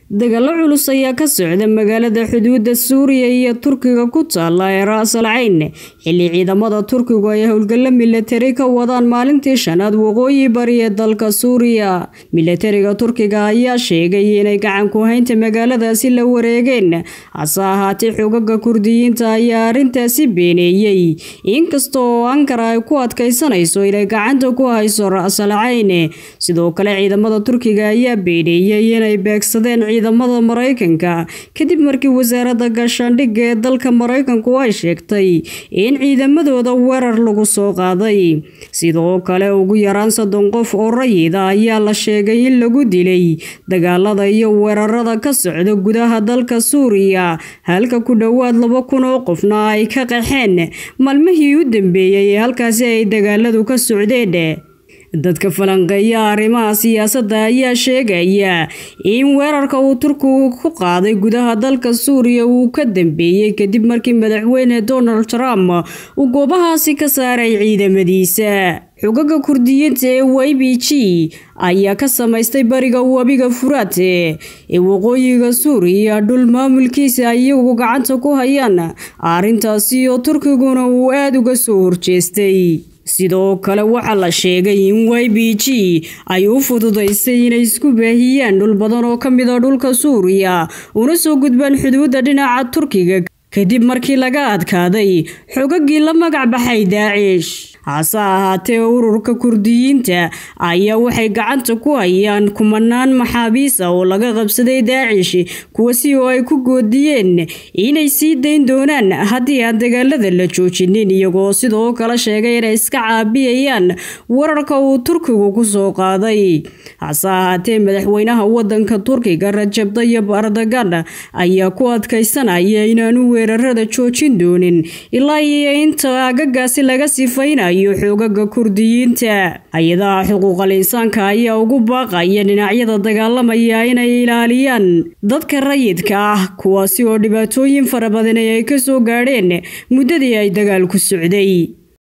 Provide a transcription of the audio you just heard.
dagaalo culus ayaa ka socda magaalada xuduudda suuriya iyo turkiga ku taala ee ra-sal cayn xilli ciidamada turkigu ay howlgallo milatari ka wadaan maalintii shanaad waqooyi bari ee dalka suuriya milatariga turkiga ayaa sheegay inay gacan ku haynta magaaladaasi la wareegeen hase ahaatee xogaga kurdiyiinta ayaa arrintaasi beeneeyey inkasta oo ankara ay ku adkaysanayso inay gacanta ku hayso ra-sal cayn sidoo kale ciidamada turkiga ayaa beeneeyey inay beegsadeen ciidamada maraykanka kadib markii wasaaradda gaashaandhigga ee dalka maraykanku ay sheegtay in ciidamadooda weerar lagu soo qaaday sidoo kale ugu yaraan soddon qof oo rayida ayaa la sheegay in lagu dilay dagaalada iyo weerarada ka socda gudaha dalka suuriya halka ku dhowaad laba kun oo qofna ay ka qaxeen maalmihii u dambeeyey ee halkaasi ay dagaaladu ka socdeen dadka falanqeeya arrimaha siyaasadda ayaa sheegaya in weerarka uu turkigu ku qaaday gudaha dalka suuriya uu ka dambeeyey kadib markii madaxweyne donald trump uu goobahaasi ka saaray ciidamadiisa xogaga kurdiyiinta ee y b g ayaa ka samaystay bariga webiga furaate ee waqooyiga suuriya dhul maamulkiisa iyagu gacanta ku hayaan arrintaasi oo turkiguna uu aada uga soo horjeestay sidoo kale waxaa la sheegay in y b g ay u fududaysay inay isku baahiyaan dhul badan oo ka mid a dhulka suuriya una soo gudbaan xuduudda dhinaca turkiga kadib markii laga adkaaday xogagii la magac baxay daacish hase ahaatee ururka kurdiyiinta ayaa waxay gacanta ku hayaan kumanaan maxaabiis ah oo laga qabsaday daacish kuwasi oo ay ku goodiyeen inay sii dayn doonaan haddii aan dagaalada la joojinin iyagoo sidoo kale sheegay inay iska caabiyayaan wararka uu turkigu ku soo qaaday hase ahaatee madaxweynaha wadanka turkiga rajab dayib erdogan ayaa ku adkaysanaya inaanu weerarada joojin doonin ilaa iyo inta agagaasi laga sifaynayo xoogaga kurdiyiinta hay-adaha xuquuqal insaanka ayaa ugu baaqaya dhinacyada dagaalamaya inay ilaaliyaan dadka rayidka ah kuwaasi oo dhibaatooyin fara badan ay ka soo gaadheen muddadii ay dagaalku socday